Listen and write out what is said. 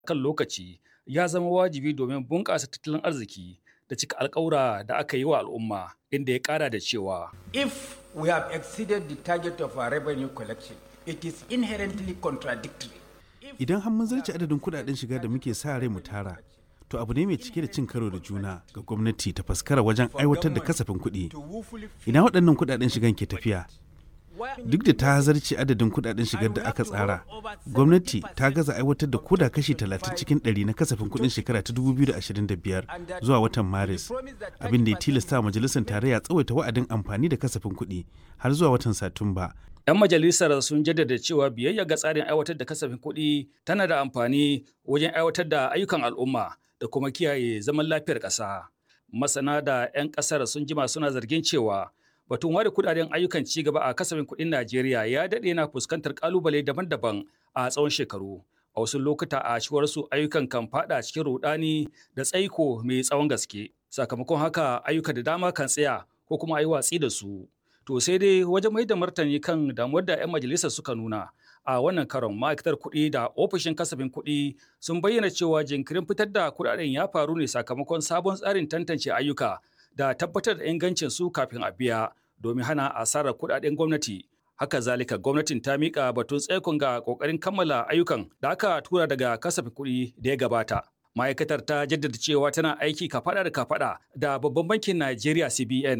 kan lokaci ya zama wajibi domin bunƙasa tattalin arziki da cika alƙawura da aka yi wa al'umma inda ya ƙara da cewa If we have exceeded the target of our revenue collection, it is inherently contradictory. Idan har mun zarce adadin kudaden shiga da muke sa rai mu tara, to abu ne mai cike da cin karo da juna ga gwamnati ta faskara wajen aiwatar da kasafin kuɗi. Ina waɗannan kudaden shigan ke tafiya? Duk da ta zarce adadin kudaden shigar da aka tsara, gwamnati ta gaza aiwatar da koda kashi 30 cikin 100 na kasafin kuɗin shekara ta 2025 zuwa watan Maris, abin da ya tilasta majalisar tarayya tsawaita wa'adin amfani da kasafin kuɗi har zuwa watan Satumba 'Yan majalisar sun jaddada cewa biyayya ga tsarin aiwatar da kasafin kuɗi tana da amfani wajen aiwatar da ayyukan al'umma da kuma kiyaye zaman lafiyar ƙasa. Masana da 'yan ƙasar sun jima suna zargin cewa batun ware kudaden ayyukan ci gaba a kasafin kuɗin Najeriya ya daɗe na fuskantar ƙalubale daban-daban a tsawon shekaru. A wasu lokuta a cewar su ayyukan kan fada cikin rudani da tsaiko mai tsawon gaske. Sakamakon haka ayyuka da dama kan tsaya ko kuma a yi watsi da su. To sai dai wajen mai da martani kan damuwar da 'yan majalisar suka nuna a wannan karon ma'aikatar kuɗi da ofishin kasafin kuɗi sun bayyana cewa jinkirin fitar da kuɗaɗen ya faru ne sakamakon sabon tsarin tantance ayyuka da tabbatar da ingancin su kafin a biya domin hana asarar kuɗaɗen gwamnati. Haka zalika gwamnatin ta miƙa batun tsaikon ga ƙoƙarin kammala ayyukan da aka tura daga kasafin kuɗi da ya gabata. Ma'aikatar ta jaddada cewa tana aiki kafaɗa da kafaɗa da babban bankin Najeriya CBN